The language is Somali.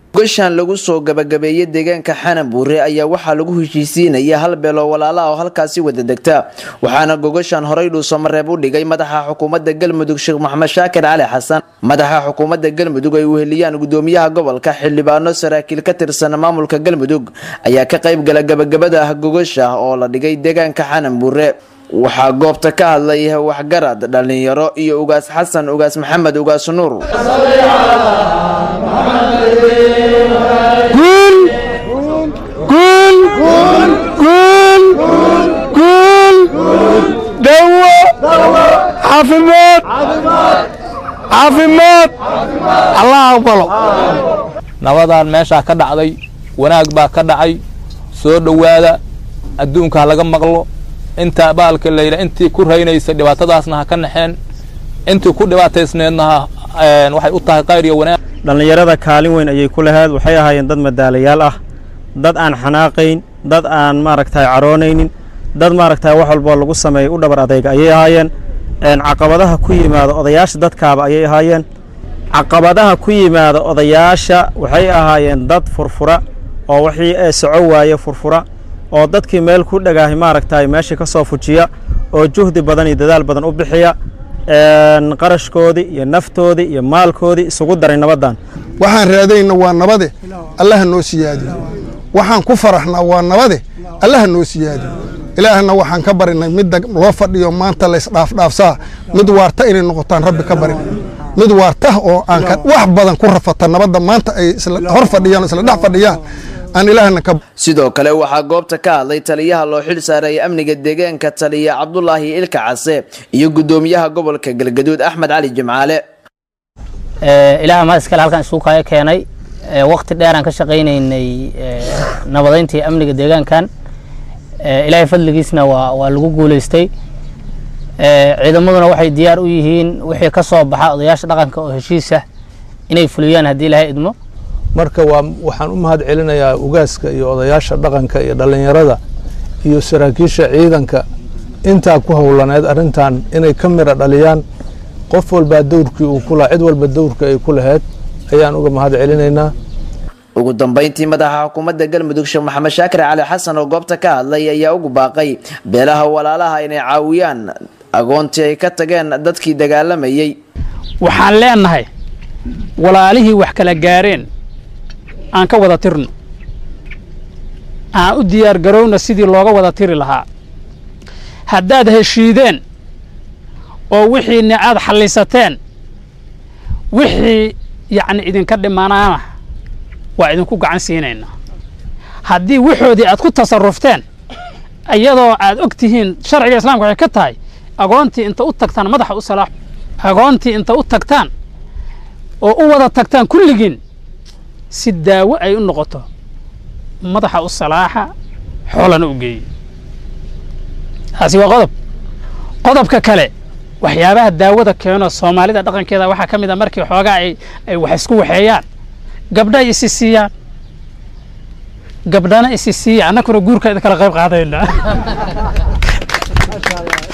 gogashan lagu soo gabagabeeyey deegaanka xanabuure ayaa waxaa lagu heshiisiinaya hal beeloo walaala oo halkaasi wada degta waxaana gogashan horey dhuusamareeb u dhigay madaxa xukuumadda galmudug sheekh maxamed shaakir cali xasan madaxa xukuumadda galmudug ay weheliyaan gudoomiyaha gobolka xildhibaano saraakiil ka tirsan maamulka galmudug ayaa ka qayb gala gabagabada ah gogasha oo la dhigay deegaanka xanabuure waxaa goobta ka hadlay waxgarad dhalinyaro iyo ugaas xasan ugaas maxamed ugaas nuur dawo caafimaad caafimaad allah aqbalo nabadaan meeshaa ka dhacday wanaag baa ka dhacay soo dhowaada adduunka ha laga maqlo inta baalka layidha intii ku raynaysa dhibaatadaasna ha ka naxeen intii ku dhibaataysneedna waxay u tahay qayr iyo wanaag dhallinyarada kaalin weyn ayay ku lahayd waxay ahaayeen dad madaalayaal ah dad aan xanaaqayn dad aan maaragtay caroonaynin dad maaragtay wax walboo lagu sameeyey u dhabar adayga ayay ahaayeen caqabadaha ku yimaada odayaasha dadkaaba ayay ahaayeen caqabadaha ku yimaada odayaasha waxay ahaayeen dad furfura oo wixii ee soco waaye furfura oo dadkii meel ku dhagaahay maaragtay meeshii ka soo fujiya oo juhdi badan iyo dadaal badan u bixiya qarashkoodii iyo naftoodii iyo maalkoodii isugu daray nabaddan waxaan raadayna waa nabade allaha noo siyaadiyo waxaan ku faraxnaa waa nabade allaha noo siyaadiyo ilaahna waxaan ka barinay midda loo fadhiyo maanta laysdhaafdhaafsaa mid waarta inay noqotaan rabbi ka barin mid waarta oo aan wax badan ku rafata nabadda maanta ay hor fadhiyaan isla dhex fadhiyaan sidoo kale waxaa goobta ka hadlay taliyaha loo xil saareeyay amniga deegaanka taliya cabdulaahi ilka case iyo gudoomiyaha gobolka galgaduud axmed cali jimcaale ilaah ma iskale halkan isugu kaya keenay waqti dheeraan ka shaqaynaynay nabadayntii amniga deegaankan ilaahay fadligiisna waa waa lagu guulaystay ciidamaduna waxay diyaar u yihiin wixii ka soo baxa odayaasha dhaqanka oo heshiisa inay fuliyaan haddii ilaahay idmo marka waa waxaan u mahad celinayaa ugaaska iyo odayaasha dhaqanka iyo dhallinyarada iyo saraakiisha ciidanka intaa ku howlaneed arrintan inay ka mira dhaliyaan qof walbaa dowrkii uu ku lahaa cid walba dowrka ay ku lahayd ayaan uga mahad celinaynaa ugu dambeyntii madaxa xukuumadda galmudug sheekh maxamed shaakir cali xasan oo goobta ka hadlay ayaa ugu baaqay beelaha walaalaha inay caawiyaan agoontii ay ka tageen dadkii dagaalamayey waxaan leenahay walaalihii wax kala gaareen aan ka wada tirno aan u diyaar garowna sidii looga wada tiri lahaa haddaad heshiideen oo wixiinni aad xallisateen wixii yacni idinka dhimanaana waa idinku gacan siinaynaa haddii waxoodii aad ku tasarufteen iyadoo aad og tihiin sharciga islaamka waxay ka tahay agoontii inta u tagtaan madaxa u salaax agoontii inta u tagtaan oo u wada tagtaan kulligiin si daawo ay u noqoto madaxa u salaaxa xoolana u geeye taasi waa qodob qodobka kale waxyaabaha daawada keeno soomaalida dhaqankeeda waxaa ka mid a markii xoogaa ay ay wax isku waxeeyaan gabdhay isi siiyaan gabdhana isi siiya annakuna guurka idin kala qayb qaadayna